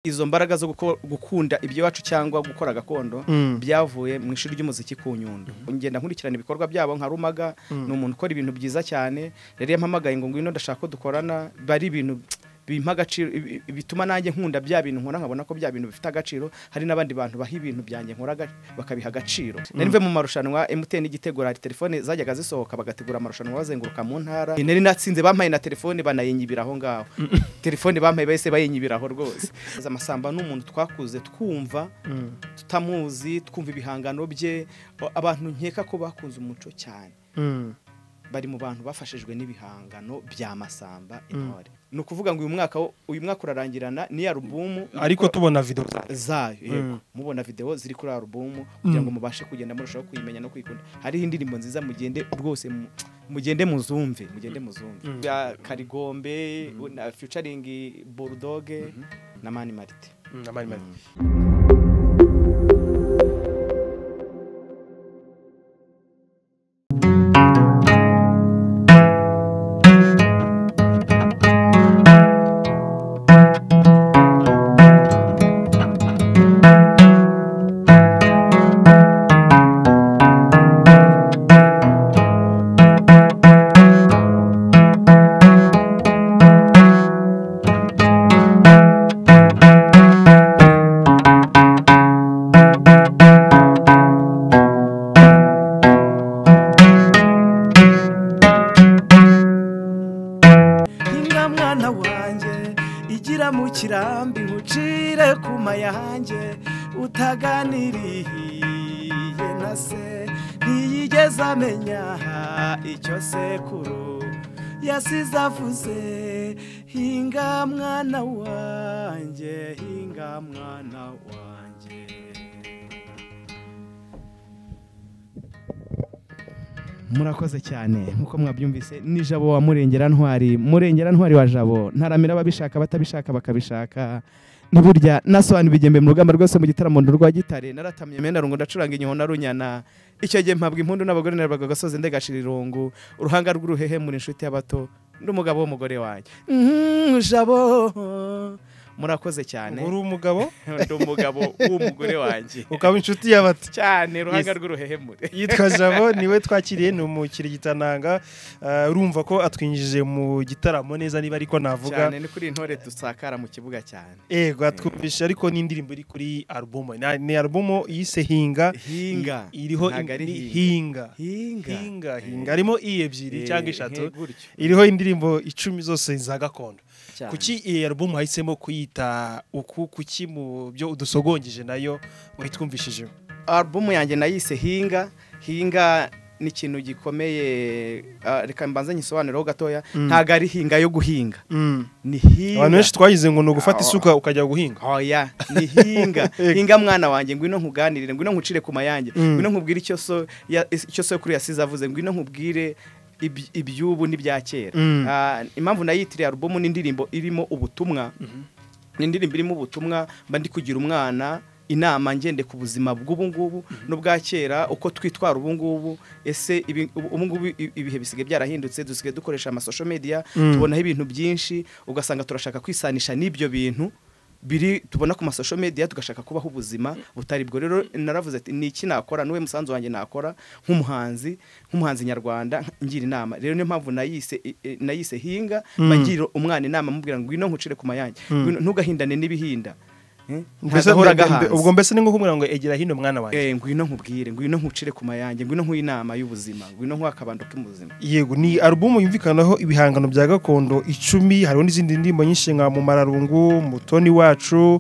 izo mbaraga zo guko- gukunda iby'iwacu cyangwa gukora gakondo Mm. byavuye mu ishuri ry'umuziki ku nyundo ngenda nkurikirana ibikorwa byabo nka rumaga ni umuntu ukora ibintu byiza cyane rero yampamagaye ngo ngwino ndashaka ko dukorana bari ibintu bimpa agaciro ibi- bituma nanjye nkunda bya bintu nkora nkabona ko bya bintu bifite agaciro hari n'abandi bantu baha ibintu byanjye nkora aga- bakabiha agaciro nari mvuye mu marushanwa MTN igitego hari telefone zajyaga zisohoka bagategura amarushanwa bazenguruka mu ntara nari natsinze bampaye na telefone banayinyibira aho ngaho telefone bampaye bahise bayinyibira aho rwose amasamba ni umuntu twakuze twumva tutamuzi twumva ibihangano bye o- abantu nkeka ko bakunze umuco cyane Mm. bari mu bantu bafashijwe n'ibihangano bya masamba intore ni ukuvuga ngo uyu mwaka wo- uyu mwaka urarangirana ni alubumu ariko tubona video za- zayo yego Mm. mubona video ziri kuri alubumu kugira ngo mubashe kugenda murushaho kuyimenya no kwikunda hariho indirimbo nziza mugende rwose mu- mugende muzumve mugende muzumve ya karigombe na featuring bulldoge na mani marite Mm, amari mari. inka mwana wanjye igira mu kirambi nkucire ku mayanjye utaganiriye na se ntiyigeze amenya icyo sekuru yasize avuze hinga mwana wanjye hinga mwana wanjye murakoze cyane nk'uko mwabyumvise ni jabo wa murengera ntwari murengera ntwari wa jabo ntaramira ababishaka batabishaka bakabishaka ni burya nasobanura ibigembe mu rugamba rwose mu gitaramo rwa gitare naratamye mena rungu ndacuranga inyoho na runyana icyo gihe mpabwa impundu n'abagore narwaga agasozi ndegashira irungu uruhanga rw'uruhehe muri inshuti y'abato n'umugabo w'umugore wanjye Mhm, jabo murakoze cyane uri umugabo ndi umugabo w'umugore wanjye ukaba inshuti y'abato cyane uruhanga Yes. rw'uruhehe muri yitwa jabo niwe twakiriye ni umukiriya gitananga Eh, urumva ko atwinjije mu gitaramo neza niba ariko navuga cyane ni kuri intore dusakara mu kibuga cyane ego atwumvise ariko n'indirimbo iri kuri alubumu Na- ni alubumu yise hinga hinga I- iriho ntago ari indi- hinga hinga hinga hinga hinga Eh. harimo i ebyiri Eh, cyangwa eshatu eh, gutyo. iriho indirimbo icumi zose za gakondo Cyane. kuki iyi alubumu wahisemo kuyita uku kuki mu byo udusogongije nayo wayitwumvishijeho alubumu yanjye nayise hinga hinga ni ikintu gikomeye ah, reka mbanze nyisobanureho gatoya ntago ari hinga yo guhinga ni abantu hinga benshi twayize ngo ni ugufata Ah, isuka ukajya guhinga oya ni hinga hinga mwana wanjye ngwino nkuganirire ngwino nkucire ku mayange Mm. ngwino nkubwire icyo so ya- icyo sokuru yasize avuze ngwino nkubwire iby- iby'ubu n'ibya kera Mm. Ah, impamvu nayitiriye alubumu n'indirimbo irimo ubutumwa ni indirimbo irimo ubutumwa mba ndi kugira umwana inama ngende ku buzima bw'ubu ngubu n'ubwa kera uko twitwara ubu ngubu ese ibi- ubu ubu ngubu i- ibihe bisigaye byarahindutse dusigaye dukoresha amasosho media tubonaho ibintu byinshi ugasanga turashaka kwisanisha n'ibyo bintu biri tubona ku masosho media tugashaka kubaho ubuzima butari bwo rero naravuze ati ni iki nakora n'uwe musanzu wanjye nakora nk'umuhanzi nk'umuhanzi nyarwanda ngira inama rero niyo mpamvu nayise i- i- nayise hinga mba ngira umwana inama mubwira ngo ngwino nkucire ku mayange Ngwino- ntugahindane n'ibihinda Eh, Mbese- ntagahora mbe- mbe- gahanze ubwo mbese ni nko kumubwira ngo egera hino mwana wanjye Eh, ngwino nkubwire ngwino nkucire ku mayange ngwino nkuhe inama y'ubuzima ngwino nkuhe akabando k'ubuzima yego ni alubumu yumvikanaho ibihangano bya gakondo icumi hariho n'izindi ndirimbo nyinshi nka mumararungu mutoni wacu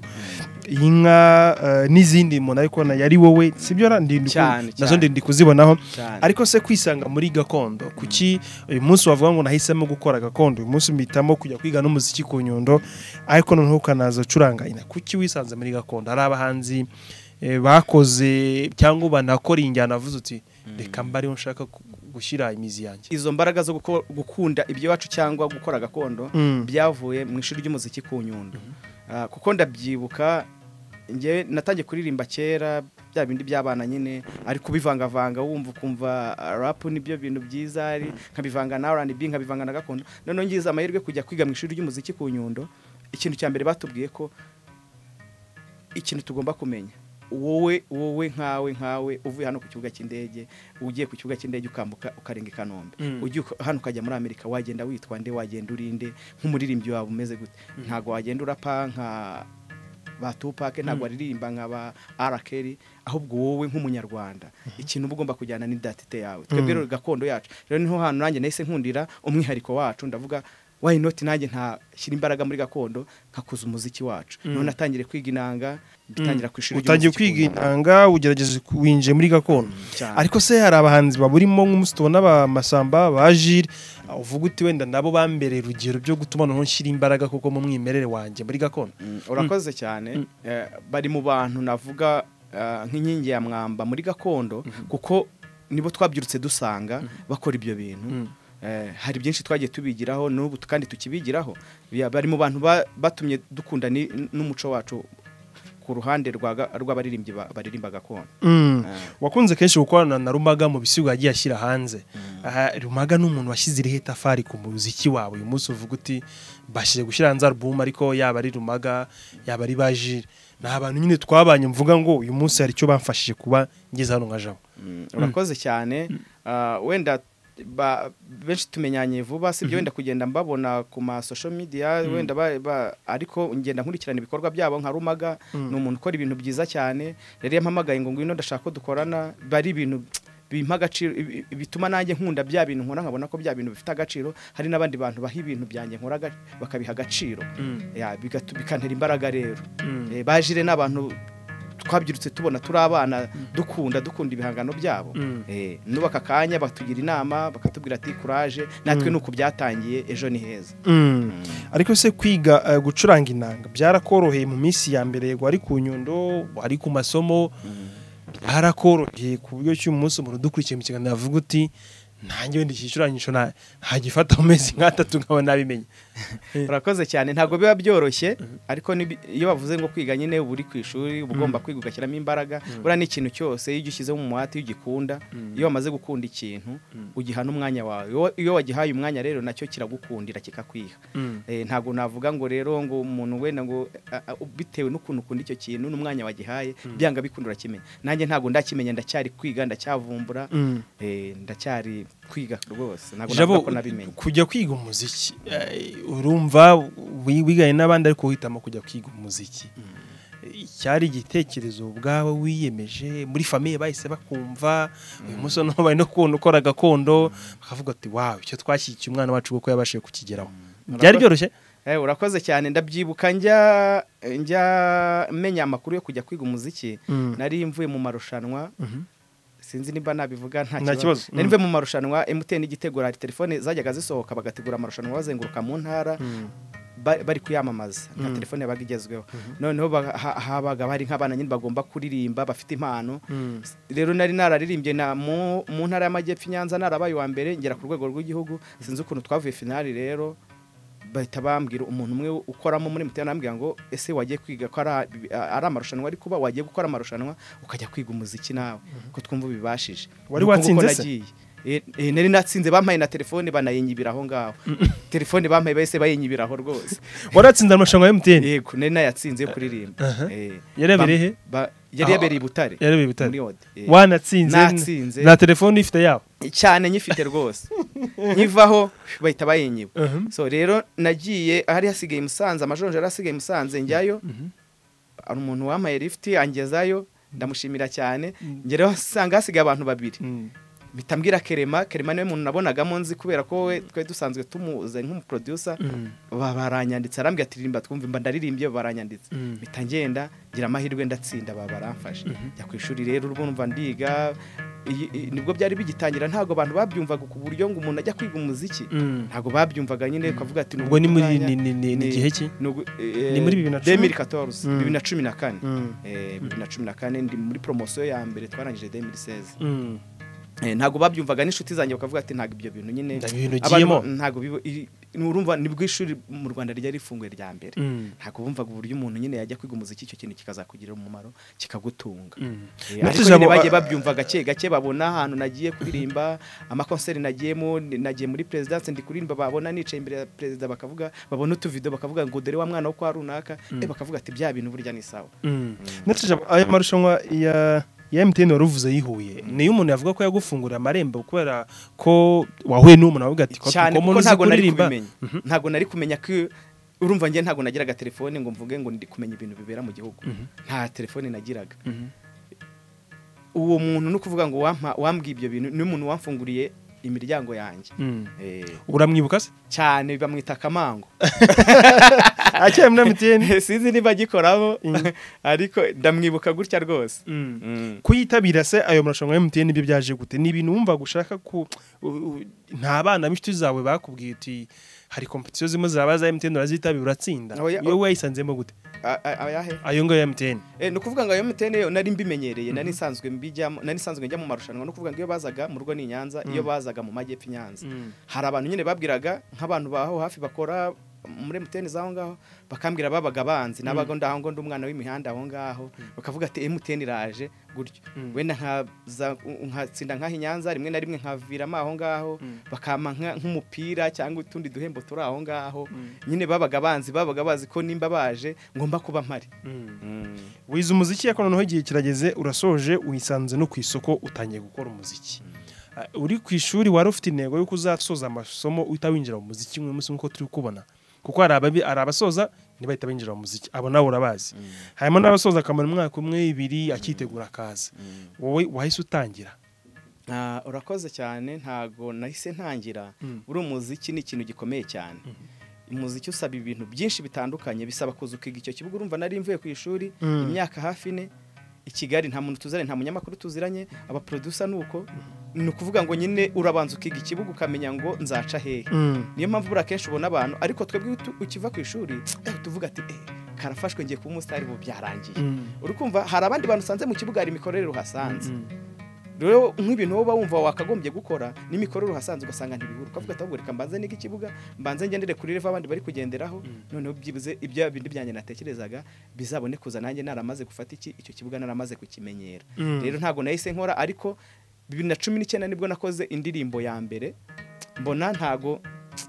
inka eh, n'izindi umuntu ariko na yari wowe sibyo na- ndi- ndi- Cyane, nazo cyane. ndi kuzibonaho cyane ariko se kwisanga muri gakondo kuki uyu munsi wavuga ngo nahisemo gukora gakondo uyu munsi mpitamo kujya kwiga n'umuziki ku nyundo ariko noneho ukanaza ucuranga ina kuki wisanze muri gakondo hari abahanzi eh, bakoze cyangwa banakora injyana avuze uti reka mba ariho nshaka gu- gushyira imizi yanjye izo mbaraga zo guko- gukunda iby'iwacu cyangwa gukora gakondo Mm. byavuye mu ishuri ry'umuziki ku nyundo Ah, kuko ndabyibuka njye natangiye kuririmba kera bya bindi by'abana nyine ariko ubivangavanga wumva ukumva ah, rap nibyo bintu byiza ari nkabivanga na R&B nkabivanga na gakondo noneho ngize amahirwe kujya kwiga mu ishuri ry'umuziki ku nyundo ikintu cya mbere batubwiye ko ikintu tugomba kumenya wowe wowe nkawe nkawe uvuye hano ku kibuga cy'indege ugiye ku kibuga cy'indege ukambuka ukarenga i kanombe Mm. ugiye uka- hano ukajya muri amerika wagenda witwa nde wagenda urinde nk'umuririmbyi wawe umeze gute ntabwo wagenda urapa nka ba tupake ntabwo waririmba nka ba arakeri ahubwo wowe nk'umunyarwanda ikintu uba ugomba kujyana n'idatite yawe twebwe rero gakondo yacu rero niho hantu nanjye nahise nkundira umwihariko wacu ndavuga why not nanjye ntashyira imbaraga muri gakondo nkakuza umuziki wacu none natangire kwiga inanga mbitangira ku ishuri utangiye ry'umuziki kwiga ku Ngoma. inanga ugerageza ku- winjiye muri gakondo Cyane. ariko se hari abahanzi baburimo nk'umunsi tubona ba masamba ba jire ah, uvuga uti wenda nabo bambereye urugero byo gutuma noneho nshyira imbaraga kuko mu mwimerere wanjye muri gakondo Mm, urakoze cyane Eh, bari mu bantu navuga eh, nk'inkingi ya mwamba muri gakondo kuko nibo twabyirutse dusanga bakora ibyo bintu Eh, hari byinshi twagiye tubigiraho n'ubu kandi tukibigiraho Bya- bari mu bantu ba- batumye dukunda ni- n'umuco wacu ku ruhande rwa ga- rw'abaririmbyi ba- baririmba gakondo Mm. Eh. wakunze kenshi gukorana na rumaga mu bisigo yagiye ashyira hanze Aha, rumaga ni umuntu washyize irihe tafari ku muziki wawe uyu munsi uvuga uti mbashije gushyira hanze alubumu ariko yaba ari rumaga yaba ari ba jire ni abantu nyine twabanye mvuga ngo uyu munsi hari icyo bamfashije kuba ngeze hano nka jabo Mm, urakoze cyane Ah, wenda ba- benshi tumenyanye vuba sibyo wenda kugenda mbabona ku ma social media wenda ba- ba- ariko ngenda nkurikirana ibikorwa byabo nka rumaga ni umuntu ukora ibintu byiza cyane rero yampamagaye ngo ngwino ndashaka ko dukorana bari ibintu bimpa agaciro ibi- bituma nanjye nkunda bya bintu nkora nkabona ko bya bintu bifite agaciro hari n'abandi bantu baha ibintu byanjye nkora aga- bakabiha agaciro Ya, bigatu- bikantera imbaraga rero Eh, bajire ni abantu twabyirutse tubona turi abana dukunda dukunda ibihangano byabo Mm. Eh, nubaka akanya batugira inama bakatubwira ati kuraje natwe ni uku byatangiye ejo ni heza Mm. ariko se kwiga eh, gucuranga inanga byarakoroheye mu minsi ya mbere yego wari ku nyundo wari ku masomo byarakoroheye ku buryo cy'uyu munsi umuntu udukurikiye mu kiganiro avuga uti nanjye wenda iki gicurangisho na- ntagifata mu mezi nk'atatu nkaba nabimenye urakoze cyane ntabwo biba byoroshye ariko nibi- iyo bavuze ngo kwiga nyine uba uri ku ishuri uba ugomba kwiga ugashyiramo imbaraga buriya ni ikintu cyose iyo ugishyizemo umuhate iyo ugikunda iyo wamaze gukunda ikintu ugiha n'umwanya wawe Iyo- iyo wagihaye umwanya rero nacyo kiragukundira kikakwiha Eh, ntabwo navuga ngo rero ngo umuntu wenda ngo a- a- bitewe n'ukuntu ukunda icyo kintu n'umwanya wagihaye byanga bikunda urakimenya nanjye ntabwo ndakimenya ndacyari kwiga ndacyavumbura Mm. eh, ndacyari kwiga rwose ntabwo Jabo navuga ko nabimenye kujya kwiga umuziki eh, urumva wi- wigaye n'abandi ariko uhitamo kujya kwiga umuziki cyari igitekerezo ubwawe wiyemeje muri famiye bahise bakumva uyu munsi noneho bari no kubona ukora gakondo bakavuga ati wawe icyo twashyigikiye umwana wacu kuko yabashije kukigeraho byari byoroshye Eh, urakoze cyane ndabyibuka njya njya menya amakuru yo kujya kwiga umuziki Mm. nari mvuye mu marushanwa sinzi niba nabivuga nta Nta kibazo. kibazo nari mvuye mu marushanwa emutiyeni igitegura telefone zajyaga zisohoka bagategura amarushanwa bazenguruka mu ntara ba- bari kuyamamaza nka telefone yabaga igezweho noneho ba- ha- habaga hari nk'abana nyine bagomba kuririmba bafite impano Mm. S- rero nari nararirimbye na mu mu ntara y'amajyepfo i nyanza narabaye uwa mbere ngera ku rwego rw'igihugu sinzi ukuntu twavuye finali rero bahita bambwira umuntu umwe ukoramo muri mutiyeni arambwira ngo ese wagiye kwiga ko ari a- ari amarushanwa ari kuba wagiye gukora amarushanwa ukajya kwiga umuziki nawe ko twumva ubibashije Wari Nuko nguko watsinze se? nagiye. Eh, eh, nari natsinze bampaye na telefone banayinyibira aho ngaho telefone bampaye bahise bayinyibira aho rwose waratsinze amarushanwa ya MTN yego nari nayatsinze yo kuririmba Eh, Yari bam- yabereye he? ba- yari Aho- yabereye i butare yarebeye bitari muri Ode, eh. wanatsinze Natsinze. nta telefone ifite yabo cyane nyifite rwose nkivaho bahita bayinyiba Mhm. so rero nagiye ahari hasigaye i musanze amajonje yari asigaye i musanze njyayo hari umuntu wampaye lifuti angezayo ndamushimira cyane ngeraho asanga hasigaye abantu babiri mpita mbwira kerema kerema niwe muntu nabonagamo nzi kubera ko we twari dusanzwe tumuzi nk'umuproducer ba- baranyanditse arambwira ati ririmba twumva imba ndaririmbye baranyanditse Mm. mpita ngenda ngira amahirwe ndatsinda ba baramfashe njya ku ishuri rero urwo numva ndiga iyi- iyi- nibwo byari bigitangira ntabwo abantu babyumvaga ku buryo ngo umuntu ajya kwiga umuziki ntabwo babyumvaga nyine ukavuga ati ubwo ni muri umwanya- ni- ni- ni- ni ni- igihe ki ni ugu- eh, Ni muri bibiri na cumi? 2014 Mm. bibiri na cumi na kane Mm. Eh, bibiri na cumi na kane ndi muri promosiyo ya mbere twarangije 2016 Eh, ntabwo babyumvaga n'inshuti zanjye bakavuga ati ntabwo ibyo bintu nyine Ndabintu abantu ugiyemo." ntabwo bibo- i- ni urumva nibwo ishuri mu Rwanda ryari rifunguye rya mbere Mm. ntabwo bumvaga uburyo umuntu nyine yajya kwiga umuziki icyo kintu kikazakugirira umumaro kikagutunga Mm. Eh, Natwe ariko nyine ijambo- bagiye babyumva gake gake babona ahantu nagiye kuririmba amakonseri nagiyemo ni- nagiye muri perezidanse ndi kuririmba babona nicaye imbere ya perezida bakavuga babona utuvido bakavuga ngo dore wa mwana wo kwa runaka eh, bakavuga ati bya bintu burya ni sawa Mm. ndetse ijambo- aya marushanwa ya ya MTN waruvuze yihuye niyo umuntu yavuga ko yagufungurira amarembo kubera ko wahuye n'umuntu wavuga ati cyane "Ko kuko uzi ntabwo nari kuririmba?" kubimenya ntago nari kumenya ko urumva njye ntabwo nagiraga telefone ngo mvuge ngo ndi kumenya ibintu bibera mu gihugu nta telefone nagiraga Mhm. uwo muntu no kuvuga ngo wampa- wambwiye ibyo bintu ni umuntu wamfunguriye imiryango yanjye Mm. Eh, uramwibuka se cyane bamwita akamango akeye muri MTN sinzi niba agikoramo ariko ndamwibuka gutya rwose Mm. Mm. kuyitabira se ayo marushanwa ya MTN ibyo byaje gute ni ibintu wumva gushaka ku u- u- nta bana b'inshuti zawe bakubwiye uti hari kompetisiyo zimwe zaba za MTN urazitabira uratsinda Oya- iyo wayisanzemo gute A- a- ayahe ayo ngayo ya MTN Eh, ni ukuvuga ngo ayo MTN yo nari mbimenyereye nari nsanzwe mbijyamo nari nsanzwe njya mu marushanwa no kuvuga ngo iyo bazaga mu rugo ni i Nyanza iyo bazaga mu majyepfo i Nyanza hari abantu nyine babwiraga nk'abantu baho hafi bakora muri MTN zaho ngaho bakambwira babaga banzi nabaga ndaho ngo ndi umwana w'imihanda aho ngaho bakavuga ati MTN iraje gutyo Mm. wenda nkaza nkatsinda nk'aho i Nyanza rimwe na rimwe nkaviramo aho ngaho Mm. bakampa nka- nk'umupira cyangwa utundi duhembo turi aho ngaho nyine babaga banzi babaga bazi ko nimba baje ngomba kuba mpari wize umuziki ariko noneho igihe kirageze urasoje uyisanze no ku isoko utangiye gukora umuziki Ah, uri ku ishuri wari ufite intego y'uko uzasoza amasomo uhita winjira mu muziki umwe munsi nk'uko turi kubona kuko hari ababi- hari abasoza ntibahita binjira mu muziki abo nawe urabazi harimo n'abasoza akamara umwaka umwe ibiri akitegura akaza wowe wahise utangira Ah, urakoze cyane ntago nahise ntangira Mm. buri umuziki ni ikintu gikomeye cyane umuziki usaba ibintu byinshi bitandukanye bisaba kuza ukiga icyo kibuga urumva nari mvuye ku ishuri Mm. imyaka hafi ine i kigali nta muntu tuziranye nta munyamakuru tuziranye abaproducer ni uko ni ukuvuga ngo nyine urabanza ukiga ikibuga ukamenya ngo nzaca hehe niyo mpamvu buriya akenshi ubona abantu ariko twebwe iyo tu- ukiva ku ishuri eh, tuvuga ati eh, karafashwe ngiye kuba umusitari ubu byarangiye uri kumva hari abandi bantu usanze mu kibuga hari imikorere uhasanze rero nk'ibintu wowe uba wumva wakagombye gukora n'imikorere uhasanze ugasanga ntibihura ukavuga ati ahubwo reka mbanze niga ikibuga mbanze ngendere kuri revo abandi bari kugenderaho noneho byibuze ibyo bindi byanjye natekerezaga bizabone kuza nanjye naramaze gufata iki icyo kibuga naramaze kukimenyera Mm. rero ntabwo nahise nkora ariko bibiri na cumi n'icyenda nibwo nakoze indirimbo ya mbere mbona ntago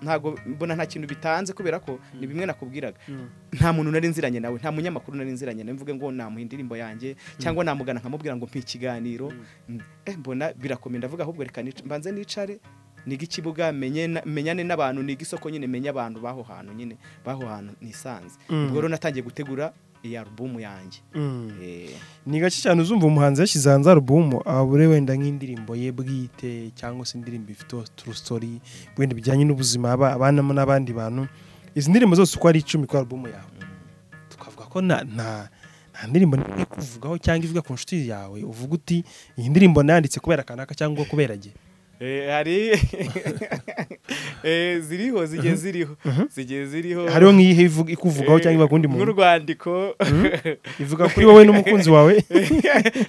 ntago mbona nta kintu bitanze kubera ko ni bimwe nakubwiraga nta muntu nari nziranye nawe nta munyamakuru nari nziranye nawe mvuge ngo namuha indirimbo yanjye cyangwa namugana nkamubwira ngo mpa ikiganiro eh, mbona birakomeye ndavuga ahubwo reka nic- mbanze nicare niga ikibuga menye na- menyane n'abantu niga isoko nyine menye abantu baho hantu nyine baho hantu nisanze Mm. ubwo rero natangiye gutegura iyi alubumu yanjye Eh, ni gake cyane uzumva umuhanzi yashyize hanze alubumu abure wenda nk'indirimbo ye bwite cyangwa se indirimbo ifite turu sitori wenda bijyanye n'ubuzima aba abanamo n'abandi bantu izi ndirimbo zose uko ari icumi kuri alubumu yawe tukavuga ko nta nta nta ndirimbo iri kuvugaho cyangwa ivuga ku nshuti yawe uvuga uti iyi ndirimbo nayanditse kubera kanaka cyangwa kubera jye eh, hari eh, ziriho zigiye ziriho zigiye ziriho hariho nk'iyihe ivuga- ikuvugaho cyangwa iba ku wundi muntu nk'urwandiko ivuga kuri wowe n'umukunzi wawe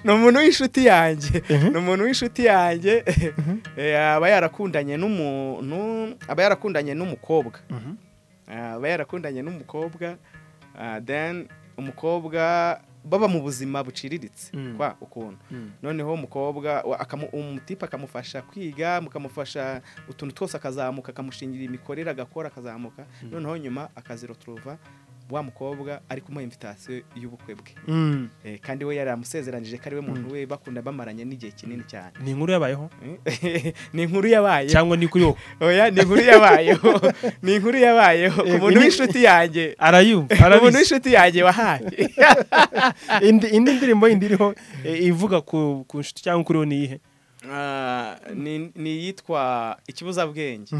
ni umuntu w'inshuti yanjye ni umuntu w'inshuti yanjye Eh, aba yarakundanye n'umuntu aba yarakundanye n'umukobwa Mhm. Ah, aba yarakundanye n'umukobwa ah, then umukobwa baba mu buzima buciriritse Mm. kwa ukuntu noneho umukobwa wa- akamu- umutipe akamufasha kwiga mukamufasha utuntu twose akazamuka akamushingira imikorere agakora akazamuka noneho nyuma akaziroturuva wa mukobwa ari kumuha invitasiyo y'ubukwe bwe Mm. Eh, kandi we yari amusezeranije ko ari we muntu we bakunda bamaranye n'igihe kinini cyane ni inkuru yabayeho ni inkuru yabayeho cyangwa ni kuri wowe oya ni inkuru yabayeho ni inkuru yabayeho ku Eh, muntu ni- w'inshuti yanjye arayumva ku muntu arabizi w'inshuti yanjye wahaye indi indi ndirimbo yindi iriho eh, ivuga ku ku nshuti cyangwa kuri wowe ni iyihe Ah, ni ni iyitwa ikibuzabwenge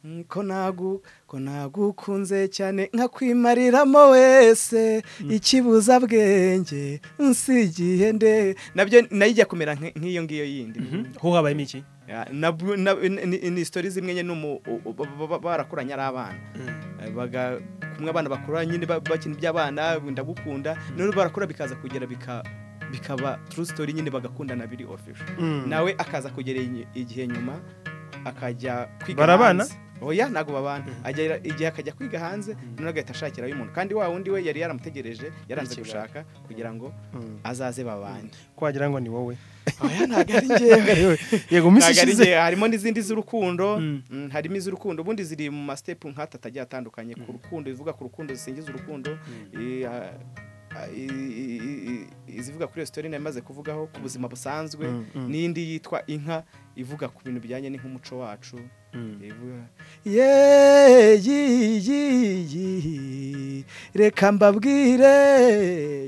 Mm, ko nagu ko nagukunze cyane nkakwimariramo wese ikibuza bwenge nsigiye nde nabyo nayo ijya kumera nk- nk'iyo ngiyo yindi ho habayemo iki Ya, nabwo- na- ni- ni ni isitori zimwe nyine n'umu- u- u- ba- ba- barakuranye ari abana Eh, baga- kumwe abana bakura nyine ba- bakina iby'abana ndagukunda noneho barakura bikaza kugera bika bikaba true story nyine bagakundana biri official nawe akaza kugera inyi- igihe nyuma akajya kwiga Barabana? hanze. oya ntabwo babana agera igihe akajya kwiga hanze none agahita ashakirayo umuntu kandi wa wundi we yari yaramutegereje yaranze Ikibazo. gushaka kugira ngo Mm. azaze babane kwagira ngo ni wowe oya ntabwo ari njyewe yego mu minsi Ntabwo ari ishize njye, harimo n'izindi z'urukundo Mm. mm, harimo iz'urukundo ubundi ziri mu masitepu nk'atatu agiye atandukanye ku rukundo ivuga ku rukundo zisingiza urukundo i- a- a- i- i- i- izivuga kuri resitora nari maze kuvugaho ku buzima busanzwe Mm, mm. n'indi yitwa inka ivuga ku bintu bijyanye n'ink'umuco wacu ivuga ye yi yi yi reka mbabwire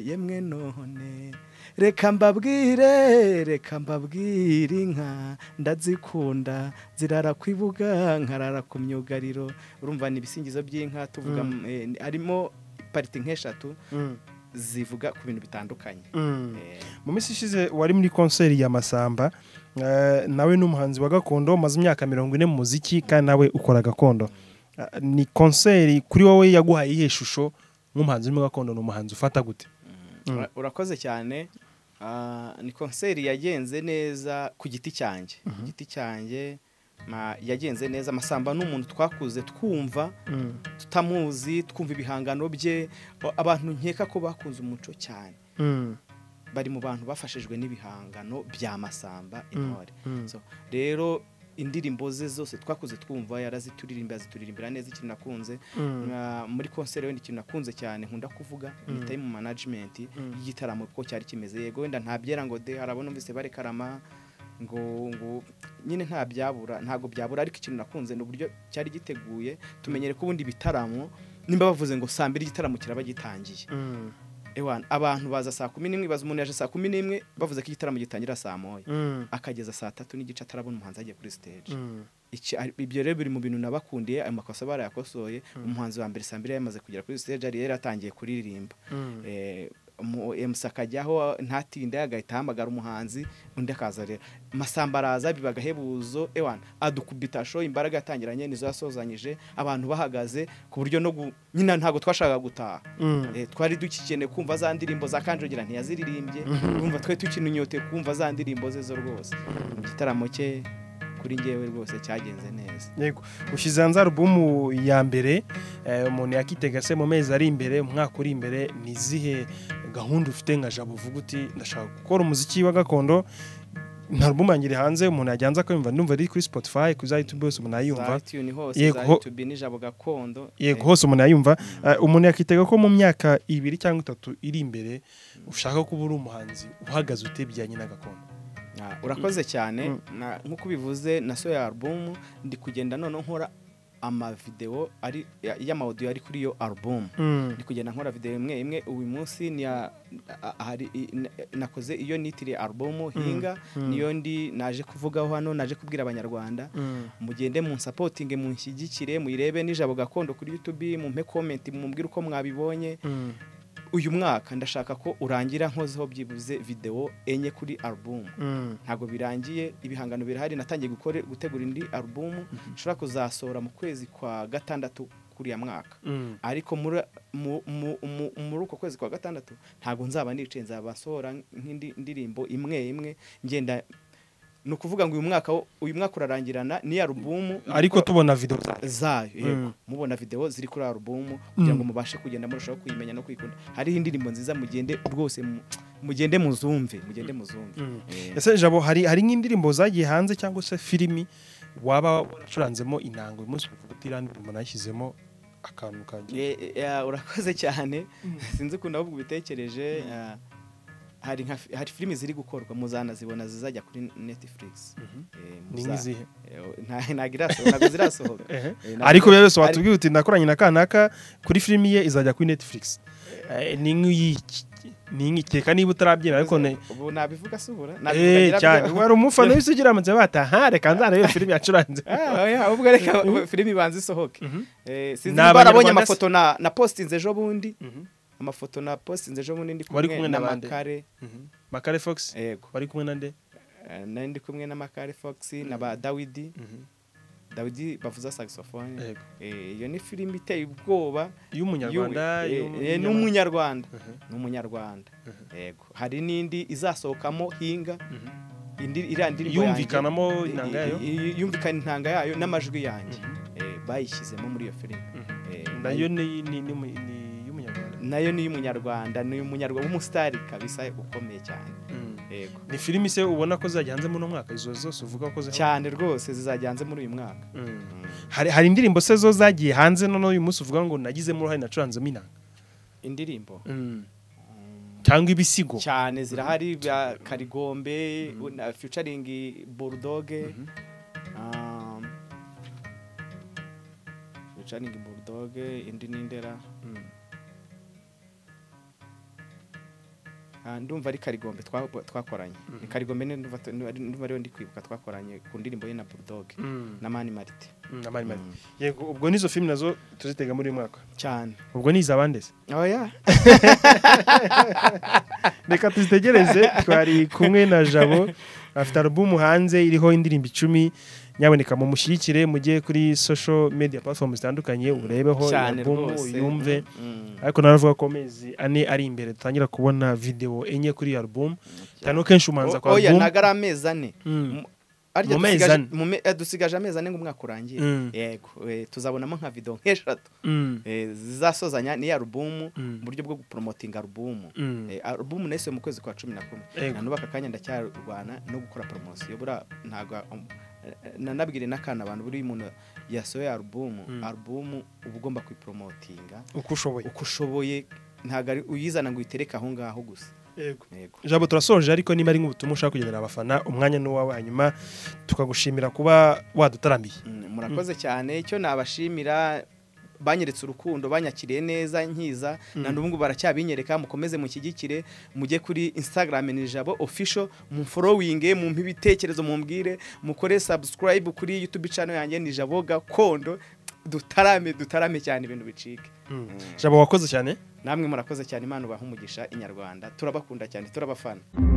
yemwe none reka mbabwire reka mbabwire inka ndazikunda zirara ku ibuga nkarara ku myugariro urumva ni ibisingizo by'inka tuvuga Mm. mm, eh, harimo pariti nk'eshatu Mm. zivuga ku bintu bitandukanye Mm. Eh, mu minsi ishize wari muri konseri ya masamba eh, nawe n'umuhanzi wa gakondo umaze imyaka mirongo ine mu muziki kandi nawe ukora gakondo Ah, ni konseri kuri wowe yaguhaye iyihe shusho nk'umuhanzi urimo gakondo ni umuhanzi ufata gute Mm. ura- urakoze cyane Ah, ni konseri yagenze neza ku giti cyanjye ku giti cyanjye ma- yagenze neza amasamba ni umuntu twakuze twumva tutamuzi twumva ibihangano bye o- abantu nkeka ko bakunze umuco cyane Mm. bari mu bantu bafashijwe n'ibihangano bya masamba intore Mm. So, rero indirimbo ze zose twakuze twumva yarazituririmba azituririmbira neza ikintu nakunze Mm. Nka muri konseri wenda ikintu nakunze cyane nkunda kuvuga ni time management y'igitaramo ko cyari kimeze yego wenda nta byera ngo de harabona umvise barekarama ngo ngo nyine nta byabura ntabwo byabura ariko ikintu nakunze ni uburyo cyari giteguye tumenyere ko ubundi ibitaramo nimba bavuze ngo saa mbiri igitaramo kiraba gitangiye Mm. ewana abantu baza saa kumi n'imwe baza umuntu yaje saa kumi n'imwe bavuze ko igitaramo gitangira saa moya Mm. akageza saa tatu n'igice atarabona umuhanzi agiye kuri stage Mm. Iki- ari- ibyo rero biri mu bintu nabakundiye ayo makosa barayakosoye umuhanzi wa mbere saa mbiri yamaze kugera kuri stage yari yaratangiye kuririmba Mm. Eh, mu emusa akajyaho ntatinde agahita ahamagara umuhanzi undi akaza rero masamba araza biba agahebuzo ewana adukubita show imbaraga yatangiranye nizo yasozanyije abantu bahagaze ku buryo no gu- nyina ntabwo twashakaga gutaha Mm. Eh, twari dukikeneye kumva za ndirimbo za kanjogera ntiyaziririmbye urumva twe tukininyote kumva za ndirimbo ze zo rwose igitaramo cye kuri ngewe rwose cyagenze neza yego ushyize hanze alubumu ya mbere eh, umuntu yakitega se mu mezi ari imbere umwaka uri imbere ni izihe gahunda ufite nka jabo uvuga uti ndashaka gukora umuziki wa gakondo nta alubumu yanjye iri hanze umuntu yajya hanze akayumva ndumva ari kuri spotify kuri za youtube hose umuntu yayumva za tune hose Yego, za ho- youtube n'ijabo gakondo yego eh, hose umuntu yayumva Eh, umuntu yakitega ko mu myaka ibiri cyangwa itatu iri imbere ushaka kuba uri umuhanzi uhagaze utebyanye na gakondo Ah, urakoze cyane Na- nk'uko ubivuze na so ya album ndi kugenda noneho nkora amavidewo ari ya- y'amawudiyo ari kuri iyo album ndi kugenda nkora videwo imwe imwe uyu munsi ni ya- a- hari i- na- nakoze iyo nitiriye album hinga niyo ndi naje kuvugaho hano naje kubwira abanyarwanda mugende mu nsapotinge munshyigikire muyirebe n'ijabo gakondo kuri youtube mumpe komenti mumbwire uko mwabibonye uyu mwaka ndashaka ko urangira nkozeho byibuze videwo enye kuri album ntabwo birangiye ibihangano birahari natangiye gukore gutegura indi album nshobora kuzasohora mu kwezi kwa gatandatu kuri ya mwaka ariko muri mu- mu- mu- muri uko kwezi kwa gatandatu ntabwo nzaba nicaye nzaba nsohora nk'indi ndirimbo imwe imwe ngenda ni ukuvuga ngo uyu mwaka wo- uyu mwaka urarangirana n'iyo alubumu ariko tubona video zayo yego Mm. mubona videwo ziri kuri alubumu kugira ngo Mm. mubashe kugenda murushaho kuyimenya no kuyikunda hariho indirimbo nziza mugende rwose mu- mugende muzumve mugende muzumve Mm. Eh, ese jabo hari hari nk'indirimbo zagiye hanze cyangwa se filimi waba waracuranzemo inanga uyu munsi uvuga uti iriya ndirimbo nashyizemo akantu kanjye eh, eh, urakoze cyane sinzi ukuntu ahubwo ubitekereje eh, hari nka fi- hari filime ziri gukorwa muzanazibona zizajya kuri Netflix Eh, ni muza- nk'izihe Eh, nta- ntabwo irasohoka ntabwo zirasohoka Ehe. Eh, ntabwo- ariko rero ari- watubwiye uti nakoranye na kanaka kuri filimi ye izajya kuri netflix Eh, ni nk'iyiki ni nk'ikeka niba utarabyera ariko ne ubu nabivuga si ubura nabivuga Eh, nyirabyo. cyane wari umufana wese ugira amatse bataha reka nzarebe iyo filimi yacuranze Ah, oya, ubwo reka ubu- filime ibanza isohoke Eh, sinzi Ni niba barabonye Abanyarwanda se? amafoto na na postinze ejo bundi amafoto na postinze ejo bundi ndi Wari kumwe kumwe na n'abandi? makare makare fox yego wari kumwe na nde Eh, nari ndi kumwe na makare fox na ba dawidi dawidi bavuza sagisofone Yego. iyo ni filime iteye ubwoba y'umunyarwanda y'u- y'umu- eh, eh, n'umunyarwanda ni umunyarwanda yego hari n'indi izasohokamo hinga indi iriya ndirimbo yanjye- Yumvikanamo intanga yayo? I- i- yumvikana intanga yayo n'amajwi yanjye Eh, bayishyizemo muri iyo filime Eh, nayo ni ni- ni mu- ni y'umunyarwanda nayo ni iy'umunyarwanda ni umunyarwanda w'umusitari kabisa ukomeye cyane Mm. yego ni filimi se ubona ko zajya hanze muri uno mwaka izo zose uvuga ko zajya cyane rwose zizajya hanze muri uyu mwaka hari hari indirimbo se zo zagiye hanze none uyu munsi uvuga ngo nagizemo uruhare nacuranzemo inanga indirimbo cyangwa ibisigo cyane zirahari bya karigombe na featuring burudoge featuring burudoge indi ni indera Mm. Ah, ndumva ari karigombe twa- twakoranye ni karigombe ni- ndumva ndumva ariyo ndi kwibuka twakoranye ku ndirimbo ye na burudoge Mm. na mani marite Mm, na mani mani. Mm. yego ubwo nizo filimi nazo tuzitega muri uyu mwaka cyane ubwo ni izabande se oya reka tuzitegereze twari kumwe na jabo afite alubumu hanze iriho indirimbo icumi nyaboneka mumushyigikire mujye kuri social media platform zitandukanye urebeho iyo cyane alubumu rwose uyumve Mm. ariko naravuga ko amezi ane ari imbere dutangira kubona video enye kuri iyo alubumu cyane ko kenshi umanza kwa O- oya alubumu ntabwo ari amezi ane Mm. Mu- arya Mu mezi dusigaje- ane. mu me- eh, dusigaje amezi ane ngo umwaka urangiye Mm. yego eh, tuzabonamo nka video nk'eshatu Mm. eh, zizasozanya n'iyi alubumu Mm. mu buryo bwo gupromotinga alubumu Mm. Eh, alubumu nahise mu kwezi kwa cumi na kumwe Yego. nanuba aka kanya ndacyarwana no gukora poromosiyo buriya ntabwo um, eh, nanabwire n'akana abantu buri umuntu yasohoye alubumu Mm. alubumu uba ugomba kuyiporomotinga uko ushoboye uko ushoboye ntabwo ari uyizana ngo uyitereke aho ngaho gusa yego yego Jabo turasoje ariko niba ari nk'ubutumwa ushaka kugenera abafana umwanya ni uwawe hanyuma tukagushimira kuba wadutaramiye Mm, murakoze cyane icyo nabashimira banyeretse urukundo banyakiriye neza nkiza na n'ubu baracyabinyereka mukomeze mushyigikire mujye kuri instagram ni jabo official mumforowinge mumpe ibitekerezo mumbwire mukore subscribe kuri youtube channel yanjye ni jabo gakondo dutarame dutarame cyane ibintu bicike Mm. Jabo wakoze cyane namwe murakoze cyane imana ubaha umugisha inyarwanda turabakunda cyane turabafana